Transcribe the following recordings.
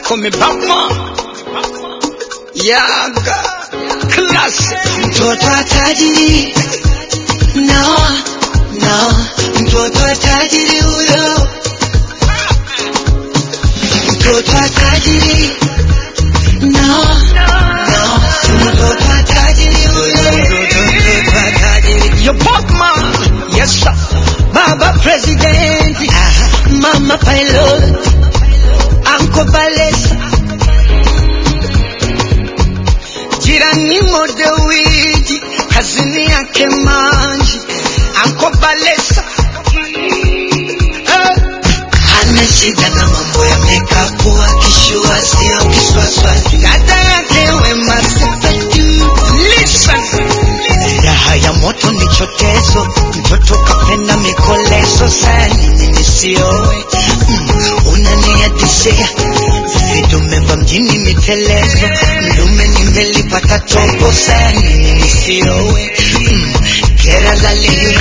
call me Batman. Yaga. Classic. mtoto wa tajiri no no mtoto wa tajiri huyo mtoto wa tajiri no no mtoto wa tajiri huyo mtoto mtoto wa tajiri Your Batman. Yes, sir. baba president mama pilot anko balesa Jirani modewiji. Kazini yake manji. Anko Balesa. Eh. hana shida na mambo ya mekapu akishua sio kiswaswati Dada yake wema sifatu. Listen. raha ya moto ni chotezo mtoto kapenda mikolezo sani nini siowe mm, unaniadisia vidume vya mjini mitelezo mlume nimelipata tobo sani nini siowe mm, kera lalia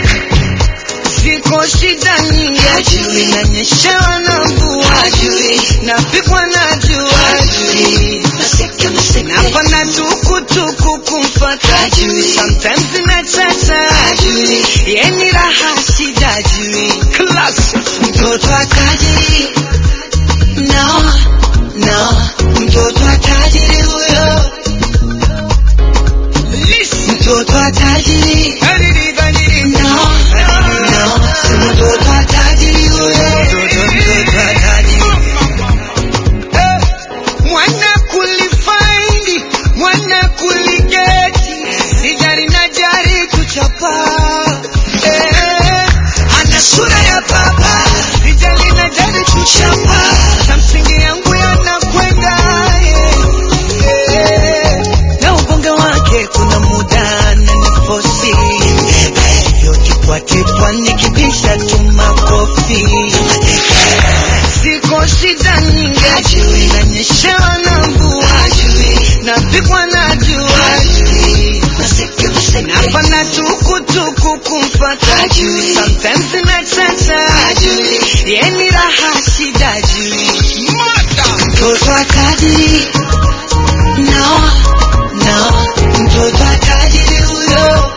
Ziko shida nyingi. Hajui. Nanyeshewa na mvua. Hajui. Napigwa na jua. Hajui. Maseke, maseke. Napanda tukutuku kumfata. Hajui. Sometimes inachata. Hajui. Yeni raha shida jui. Classic. mtoto wa tajiri no no mtoto wa tajiri huyo Listen. mtoto wa tajiri Gadidi, gadidi. no no mtoto wa tajiri huyo mtoto mtoto wa tajiri Eh, Mwana kulifaindi, mwana kuligeti, sijari na jari kuchapa. Eh, ana sura ya baba sijali na jari kuchapa. Na msingi yangu yanakwenda, eh, eh. na ubonge wake kuna muda na nifosi hivyo tipwatipwa nikibisha tu makofi Ziko shida nyingi, Hajui. nanyeshewa na mvua, Hajui. napigwa na jua, Hajui. Maseke, maseke. napanda tukutuku kumfata. Hajui. Sometimes inachata. Hajui. Yeni raha shida jui. mtoto wa tajiri no no mtoto wa tajiri huyo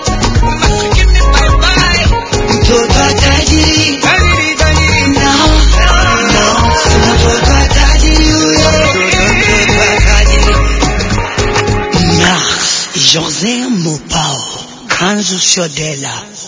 mtoto wa tajiri no no mtoto wa tajiri huyo mtoto wa tajiri Mars José Mopao Kanzu Shodela